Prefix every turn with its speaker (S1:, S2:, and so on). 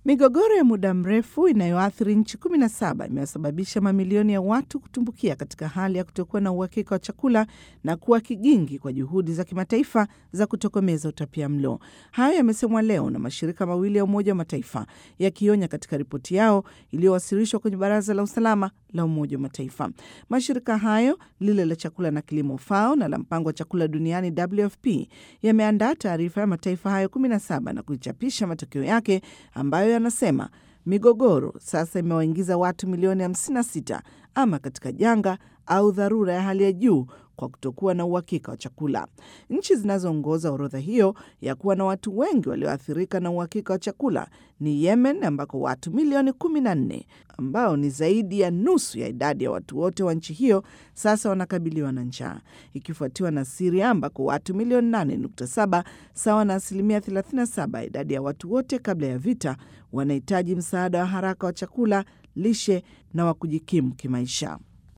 S1: Migogoro ya muda mrefu inayoathiri nchi 17 imesababisha mamilioni ya watu kutumbukia katika hali ya kutokuwa na uhakika wa chakula na kuwa kigingi kwa juhudi za kimataifa za kutokomeza utapia mlo. Hayo yamesemwa leo na mashirika mawili ya Umoja wa Mataifa yakionya katika ripoti yao iliyowasilishwa kwenye Baraza la Usalama la Umoja wa Mataifa. Mashirika hayo, lile la chakula na kilimo FAO na la mpango wa chakula duniani WFP, yameandaa taarifa ya mataifa hayo 17 na kuichapisha matokeo yake ambayo yanasema migogoro sasa imewaingiza watu milioni 56 ama katika janga au dharura ya hali ya juu kwa kutokuwa na uhakika wa chakula. Nchi zinazoongoza orodha hiyo ya kuwa na watu wengi walioathirika na uhakika wa chakula ni Yemen, ambako watu milioni 14 ambao ni zaidi ya nusu ya idadi ya watu wote wa nchi hiyo sasa wanakabiliwa na njaa, ikifuatiwa na Siria ambako watu milioni 8.7 sawa na asilimia 37 ya idadi ya watu wote kabla ya vita wanahitaji msaada wa haraka wa chakula, lishe na wa kujikimu kimaisha.